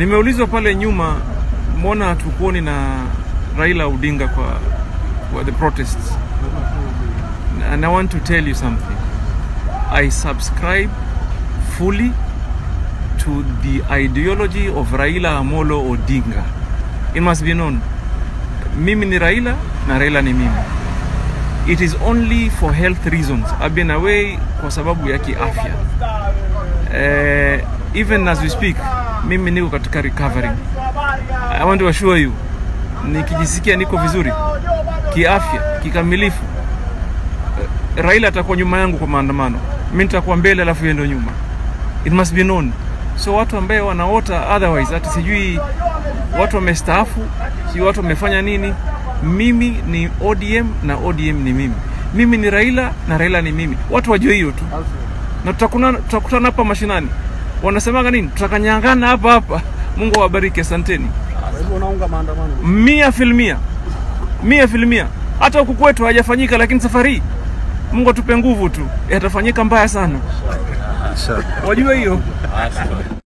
Nimeulizwa pale nyuma, mbona hatukuoni na Raila Odinga kwa, kwa the protests and I want to tell you something. I subscribe fully to the ideology of Raila Amolo Odinga. It must be known. Mimi ni Raila na Raila ni mimi. It is only for health reasons. I've been away kwa sababu ya kiafya. Eh, even as we speak, mimi niko katika recovering. I want to assure you, nikijisikia niko vizuri kiafya kikamilifu, eh, Raila atakuwa nyuma yangu kwa maandamano, mimi nitakuwa mbele, alafu yeye ndio nyuma. It must be known. So watu ambaye wanaota otherwise, hata sijui watu wamestaafu, sijui watu wamefanya nini. Mimi ni ODM na ODM ni mimi. Mimi ni Raila na Raila ni mimi. Watu wajue hiyo tu, na tutakutana tutakutana hapa mashinani. Wanasemaga nini? Tutakanyangana hapa hapa. Mungu awabariki, asanteni. Kwa hivyo unaunga maandamano? Mia filmia, mia filmia. Hata huku kwetu hajafanyika, lakini safari hii Mungu atupe nguvu tu, yatafanyika mbaya sana. Wajue hiyo.